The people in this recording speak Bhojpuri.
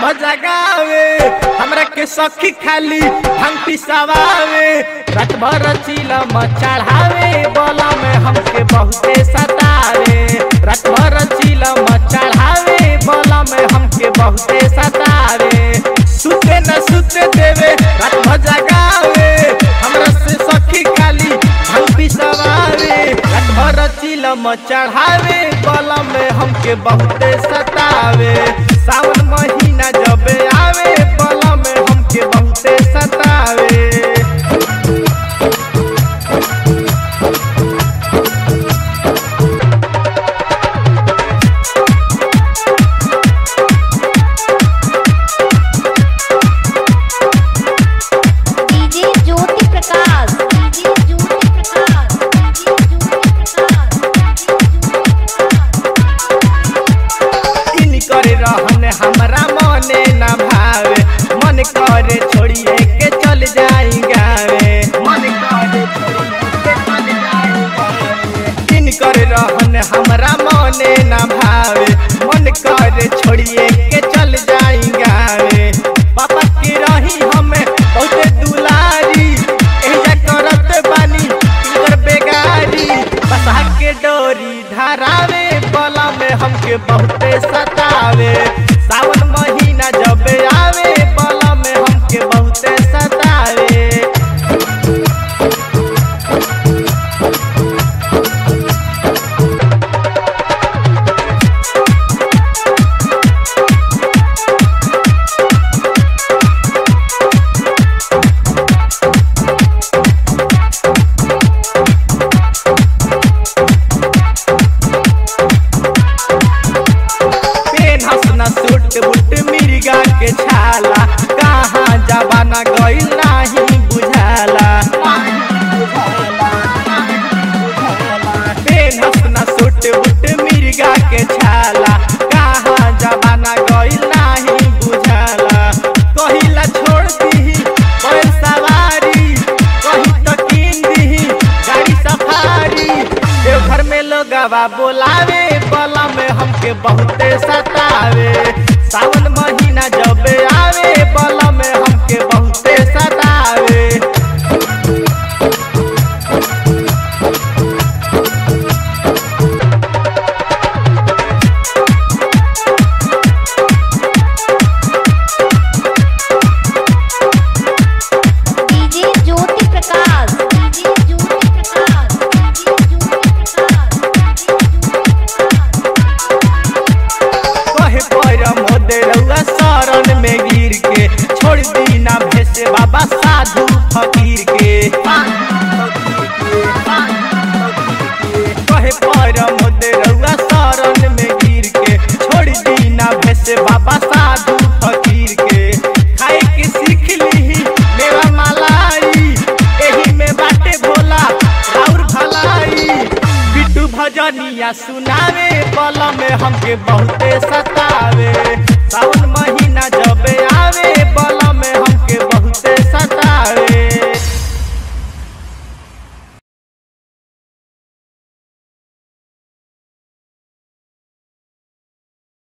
भजगावे हमरा के सखी खाली हम पिसवावे रात भर चिलम चढ़ावे बोला में हमके बहुते सतावे रात भर चिलम चढ़ावे बोला में हमके बहुते सतावे सुते न सुते देवे रात भजगावे हमरा से सखी खाली हम पिसवावे रात भर चिलम चढ़ावे बोला में हमके बहुते सतावे सावन महीना जब आवे बोला में हमके बहुते सतावे DJ Jyoti Prakash DJ Jyoti Prakash DJ Jyoti इन करे रहन हमरा मने ना भावे मन करे छोड़िए के चल जाई गावे मन करे छोड़िए के चल जाई गावे इन करे रहन हमरा मने ना भावे मन करे छोड़िए के चल जाई गावे पापा के रही हमें बहुते दुलारी एजा करत बानी इनकर बेगारी बसा के डोरी धरावे बला में हमके बहुते सतावे सावन महीना जब आवे बला में हमके बहुते सतावे पेन हसना सूट बूट मिर्गा के छाला कहाँ जबाना गइल नाही बुझाला पेन हसना सूट बूट मिर्गा के छाला कहाँ जबाना गइल नाही बुझाला कहिला छोड़ दीही बैल सवारी कहीं तो कीन दीही गाड़ी सफारी देवघर में लोगवा बोलावे बला में हमके बहुते सतावे सावन महीना जब आवे बला में हमके बहुते सतावे DJ Jyoti Prakash DJ Jyoti Prakash DJ Jyoti Prakash कहे पर मोदे रउआ शरण में गिर के छोड़ दीना भेसे बाबा साधु फकीर के कहे पर मोदे रउआ शरण में गिर के छोड़ दीना भेसे बाबा साधु फकीर के खाए के सीख लीही मेवा मलाई एही में बाटे भोला राउर भलाई बिट्टू भजनिया सुनावे बल में हमके बहुते सतावे